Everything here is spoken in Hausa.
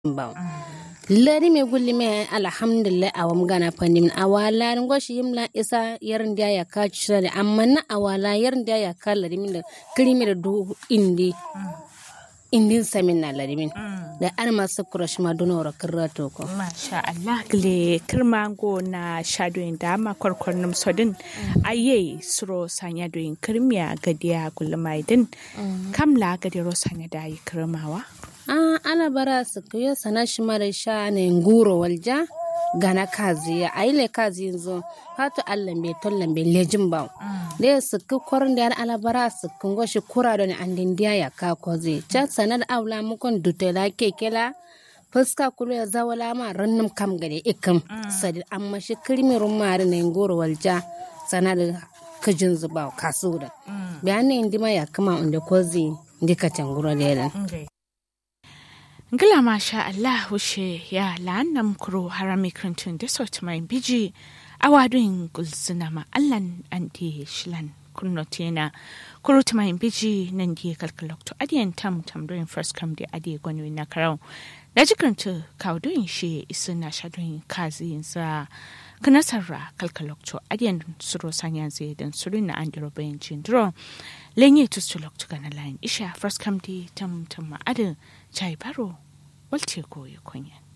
baw lari me gulli me alhamdulillah awam gana pandim awala ngoshi yimla isa yarin da ya ka cire amma na awala yarin da ya ka lari min da krimi da du indi indin samin na lari min da an masu kurashi ma duna wara kirra to ko Masha Allah gle kirma go na shadoyin da ma kwarkwarnum sodin aye suro sanya doyin kirmiya gadiya gulmaidin kamla gadiro sanya da yi kirmawa a ala bara su kuyo sana shi mara sha ne nguro walja gana kazi ya aile kazi yanzu hatu allah be tollan be lejin ba da su ku kwarin da ala bara su kun goshi kura da an dindiya ya ka kozi cha sanar aula mukon dutela kekela fuska kulu ya zawala ma rannum kam gade ikam sadi amma shi kirmirun mari ne nguro walja sanar kajin zuba kasu da bayanin indima ya kama inda kozi ndika tangura lelan Ngila masha Allah wushe ya la'annam kuro harami krintun da sauti mai biji awadun gulzina ma Allan anti shilan kunno tena kuro ta mai biji nan di kalkalokto adiyan tam tam doing first come di adiye gwani na karau da jikranta kawdoyin shi isu na shadoyin kazi sa kanasarra kalkalokto adiyan suro sanya zai dan suru na andiro bayan cindro lenye tustulokto gana layin isha first come di tam tam ma adin chai baro walce koyi kunya